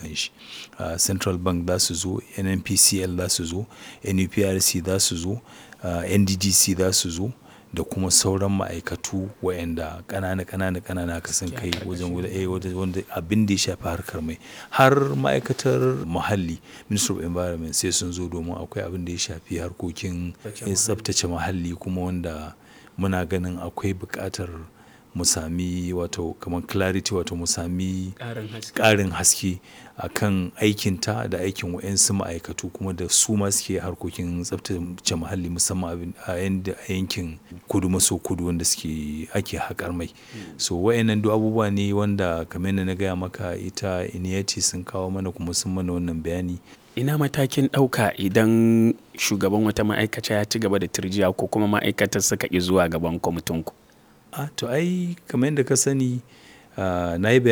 kanshi uh, central bank za su zo nnpcl za su zo nuprc za su zo uh, nddc za su zo da kuma sauran ma'aikatu waɗanda ƙanana ƙanana ƙanana ka san kai wajen wanda abin da ya shafi harkar mai har ma'aikatar muhalli ministry of environment sai sun zo domin akwai abin da ya shafi harkokin tsaftace muhalli kuma wanda muna ganin akwai buƙatar mu sami wato kamar clarity wato mu sami ƙarin haske a kan aikinta da aikin wa'yansu ma'aikatu kuma da su ma suke harkokin tsabtace muhalli musamman a yankin kudu maso kudu wanda suke ake haƙar mai so wa'yannan duk abubuwa ne wanda kamar yadda na gaya maka ita iniyati sun kawo mana kuma sun mana wannan bayani ina matakin ɗauka idan shugaban wata ma'aikata ya ci gaba da turjiya ko kuma ma'aikatar suka ƙi zuwa gaban kwamitin ku a to ai kamar yadda ka sani na yi